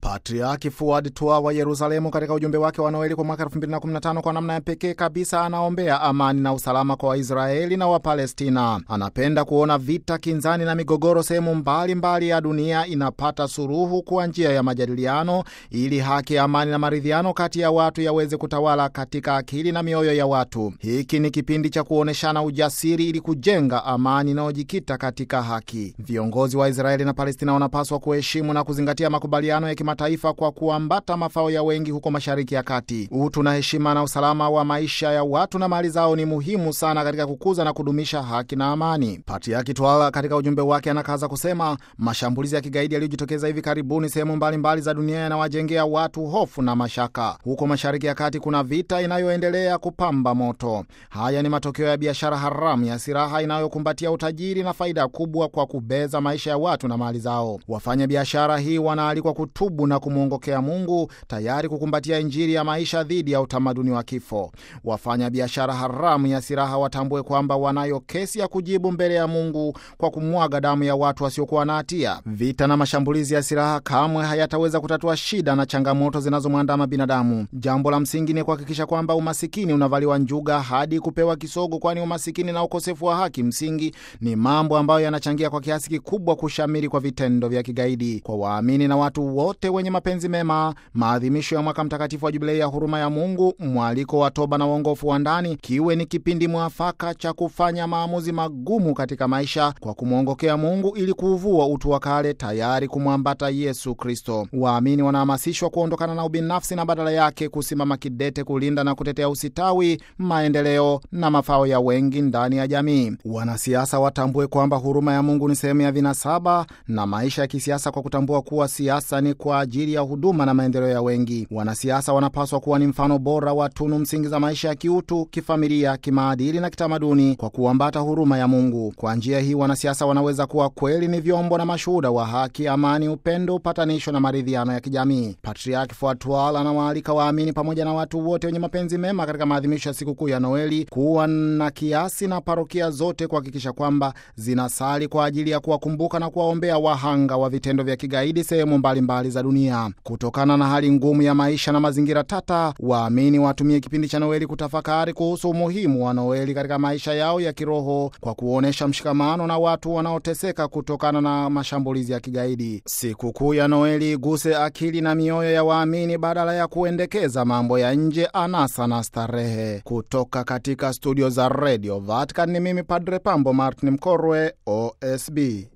Patriaki Fuad Tua wa Yerusalemu katika ujumbe wake wa Noeli kwa mwaka 2015 kwa namna ya pekee kabisa anaombea amani na usalama kwa Waisraeli na Wapalestina. Anapenda kuona vita, kinzani na migogoro sehemu mbalimbali ya dunia inapata suruhu kwa njia ya majadiliano, ili haki, amani na maridhiano kati ya watu yaweze kutawala katika akili na mioyo ya watu. Hiki ni kipindi cha kuonyeshana ujasiri ili kujenga amani inayojikita katika haki. Viongozi wa Israeli na Palestina wanapaswa kuheshimu na kuzingatia makubaliano ya kimataifa kwa kuambata mafao ya wengi huko Mashariki ya Kati. Utu na heshima na usalama wa maisha ya watu na mali zao ni muhimu sana katika kukuza na kudumisha haki na amani. Patriaki Twala katika ujumbe wake anakaza kusema mashambulizi ya kigaidi yaliyojitokeza hivi karibuni sehemu mbalimbali za dunia yanawajengea watu hofu na mashaka. Huko Mashariki ya Kati kuna vita inayoendelea kupamba moto. Haya ni matokeo ya biashara haramu ya silaha inayokumbatia utajiri na faida kubwa kwa kubeza maisha ya watu na mali zao. Wafanya biashara hii wanaalikwa kutubu na kumwongokea Mungu, tayari kukumbatia Injili ya maisha dhidi ya utamaduni wa kifo. Wafanya biashara haramu ya silaha watambue kwamba wanayo kesi ya kujibu mbele ya Mungu kwa kumwaga damu ya watu wasiokuwa na hatia. Vita na mashambulizi ya silaha kamwe hayataweza kutatua shida na changamoto zinazomwandama binadamu. Jambo la msingi ni kuhakikisha kwamba umasikini unavaliwa njuga hadi kupewa kisogo, kwani umasikini na ukosefu wa haki msingi ni mambo ambayo yanachangia kwa kiasi kikubwa kushamiri kwa vitendo vya kigaidi. Kwa waamini na watu wote wenye mapenzi mema, maadhimisho ya mwaka mtakatifu wa Jubilei ya huruma ya Mungu, mwaliko wa toba na uongofu wa ndani kiwe ni kipindi mwafaka cha kufanya maamuzi magumu katika maisha kwa kumwongokea Mungu ili kuuvua utu wa kale, tayari kumwambata Yesu Kristo. Waamini wanahamasishwa kuondokana na ubinafsi na badala yake kusimama kidete kulinda na kutetea usitawi, maendeleo na mafao ya wengi ndani ya jamii. Wanasiasa watambue kwamba huruma ya Mungu ni sehemu ya vinasaba na maisha ya kisiasa kwa kutambua kuwa siasa ni kwa ajili ya huduma na maendeleo ya wengi. Wanasiasa wanapaswa kuwa ni mfano bora wa tunu msingi za maisha ya kiutu, kifamilia, kimaadili na kitamaduni kwa kuambata huruma ya Mungu. Kwa njia hii, wanasiasa wanaweza kuwa kweli ni vyombo na mashuhuda wa haki, amani, upendo, upatanisho na maridhiano ya kijamii. Patriaki Fuatwal anawaalika waamini pamoja na watu wote wenye mapenzi mema katika maadhimisho ya sikukuu ya Noeli kuwa na kiasi na parokia zote kuhakikisha kwamba zinasali kwa ajili ya kuwakumbuka na kuwaombea wahanga wa vitendo vya kigaidi sehemu mbalimbali za dunia. Kutokana na hali ngumu ya maisha na mazingira tata, waamini watumie kipindi cha Noeli kutafakari kuhusu umuhimu wa Noeli katika maisha yao ya kiroho kwa kuonyesha mshikamano na watu wanaoteseka kutokana na mashambulizi ya kigaidi. Sikukuu ya Noeli iguse akili na mioyo ya waamini badala ya kuendekeza mambo ya nje, anasa na starehe. Kutoka katika studio za Radio Vatican ni mimi Padre Pambo Martin Mkorwe, OSB.